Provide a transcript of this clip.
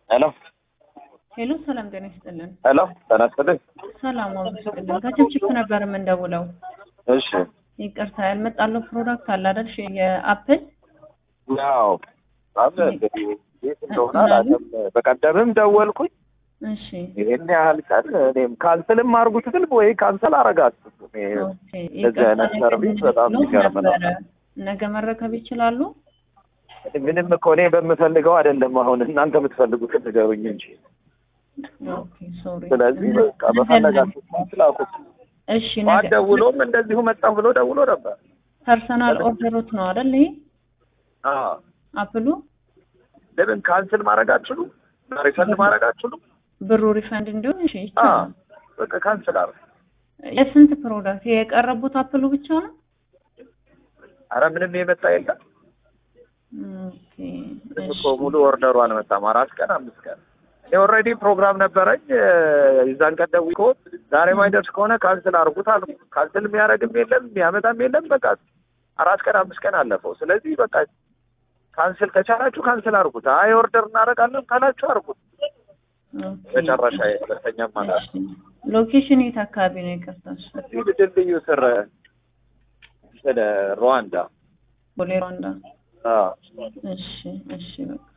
ሄሎ ሄሎ፣ ሰላም ጤና ይስጥልን። ሄሎ ጤና ይስጥልኝ። ሰላም አብሮ ይስጥልን። ከችፕችፕ ነበር የምንደውለው። እሺ ይቅርታ ያልመጣለው ፕሮዳክት አለ አይደል? እሺ፣ የአፕል ያው አለ እንግዲህ የት እንደሆነ አላውቅም። በቀደምም ደወልኩኝ እሺ፣ ይሄን ያህል ቀን እኔም ካንስልም አድርጉት ስል ወይ ካንሰል አረጋችሁ። ኦኬ። እንደዚህ አይነት ይቅርታ፣ ሰርቪስ ነገ በጣም ብሎት የሚገርም ነው። ነበረ። ነገ መረከብ ይችላሉ? ምንም እኮ እኔ በምፈልገው አይደለም። አሁን እናንተ የምትፈልጉትን ንገሩኝ እንጂ። ኦኬ፣ ሶሪ። ስለዚህ በቃ በፈለጋችሁ ስላኩት እሺ፣ ነገ ደውሎም እንደዚሁ መጣሁ ብሎ ደውሎ ነበር። ፐርሰናል ኦርደሮት ነው አይደል? ይሄ አዎ አፕሉ ለምን ካንስል ማድረግ አትችሉም? ሪፈንድ ማድረግ አትችሉም? ብሩ ሪፈንድ እንዲሆን እሺ፣ አዎ ይቻላል። በቃ ካንስል አረ የስንት ፕሮዳክት የቀረቡት አፕሉ ብቻ ነው? አረ ምንም የመጣ የለም። ኦኬ፣ ምንም እሺ። እኮ ሙሉ ኦርደሩ አልመጣም። አራት ቀን አምስት ቀን እኔ ኦልሬዲ ፕሮግራም ነበረኝ። የዛን ቀን ደውዬ እኮ ዛሬ ማይደርስ ከሆነ ካንስል አድርጉት አልኩ። ካንስል የሚያደርግም የለም የሚያመጣም የለም። በቃ አራት ቀን አምስት ቀን አለፈው። ስለዚህ በቃ ካንስል ከቻላችሁ ካንስል አድርጉት። አይ ኦርደር እናደርጋለን ካላችሁ አድርጉት። ኦኬ፣ መጨረሻ ሁለተኛም ማለት እሺ። ሎኬሽን የት አካባቢ ነው? ይቅርታ። እዚህ ድልድዩ ስር ስለ ሩዋንዳ ቦሌ ሩዋንዳ። አዎ እሺ፣ እሺ፣ በቃ